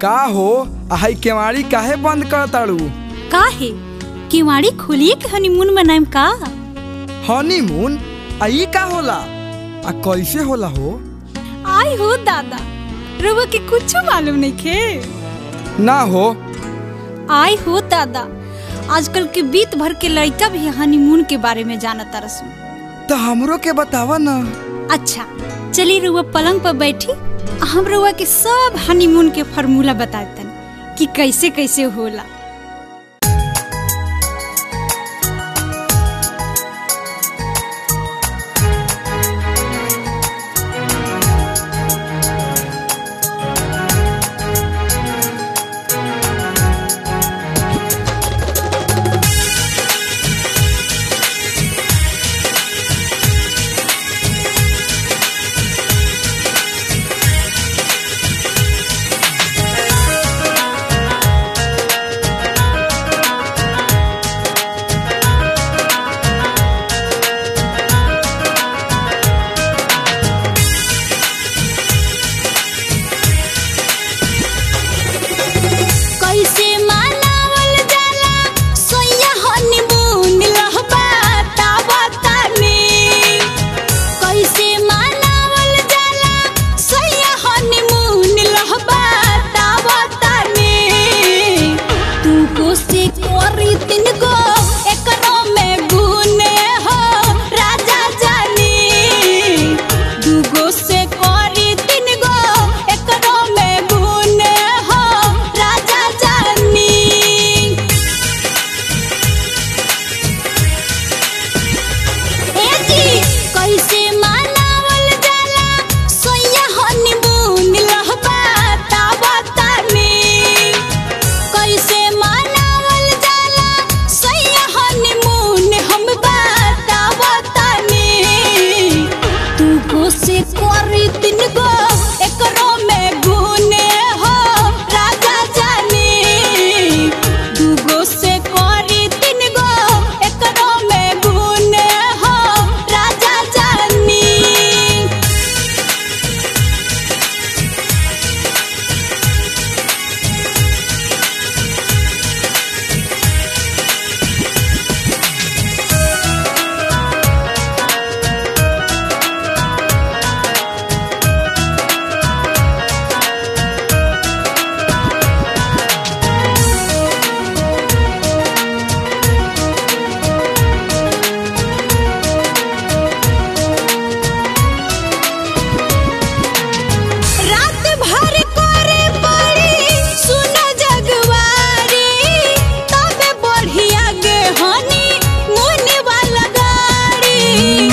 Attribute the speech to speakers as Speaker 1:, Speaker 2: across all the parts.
Speaker 1: का हो आई केवाड़ी काहे बंद कर ताड़ू
Speaker 2: काहे केवाड़ी खोलिए के हनीमून मनाएम का
Speaker 1: हनीमून आ ई का होला आ कैसे होला हो
Speaker 2: आई हो दादा रउआ के कुछ मालूम नहीं खे
Speaker 1: ना हो
Speaker 2: आई हो दादा आजकल के बीत भर के लड़का भी हनीमून के बारे में जानता रसू
Speaker 1: तो हमरो के बतावा ना
Speaker 2: अच्छा चलिए रउआ पलंग पर बैठी हम रउआ के सब हनीमून के फार्मूला बतातन कि कैसे कैसे होला कैसे मनावल जाला सोया हनीमून लहबा तावतानी कैसे मनावल जाला सोया हनीमून लहबा तावतानी तू को से कोरी तीन गो एकरो में गुने हो राजा जानी दूगो से कोरी तीन गो एकरो में गुने हो राजा जानी ए जी कैसे मनावल जाला सोया हनीमून लहबा तावतानी कैसे मनावल जाला सोया हनीमून हम बतावतानी तू को से कोरी तीन गो एकरो में गुने हो राजा जानी दूगो से कोरी तीन गो एकरो में गुने हो राजा जानी रात भर करे पड़ी सुनो जगवारी तबे बढ़िया गे हनी मुनि वाला गाड़ी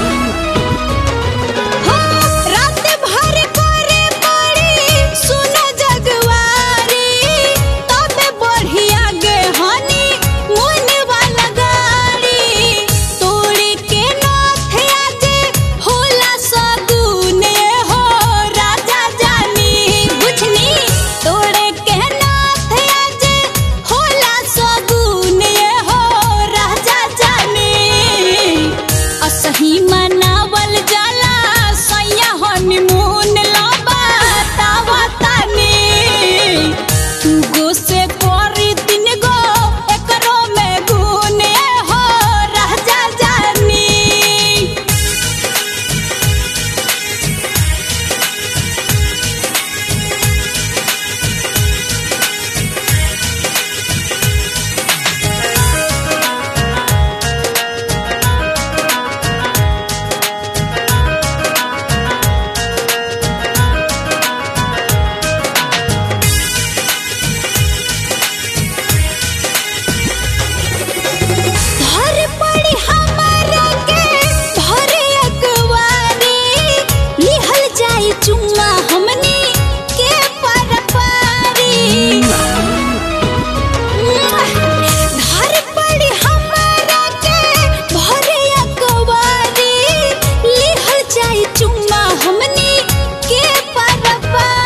Speaker 2: हो रात भर करे पड़ी सुनो जगवारी तबे बढ़िया गे हनी मुनि वाला गाड़ी तोड़ी के नाथ आजे होला सगुने हो राजा जानी बुझनी तोड़े के नाथ आजे होला सगुने हो राजा जानी असही मनावल जाला सैया हनीमून लबा तावतानी तू गो से कोरी तीन गो एकरो में गुने हो राजा जानी धर पड़ी हमारा के भरे अकवारी लिहल जाई चुम्मा हमनी के पर पारी धर पड़ी हमारा के भरे अकवारी लिहल जाई चुम्मा हमनी के पर पारी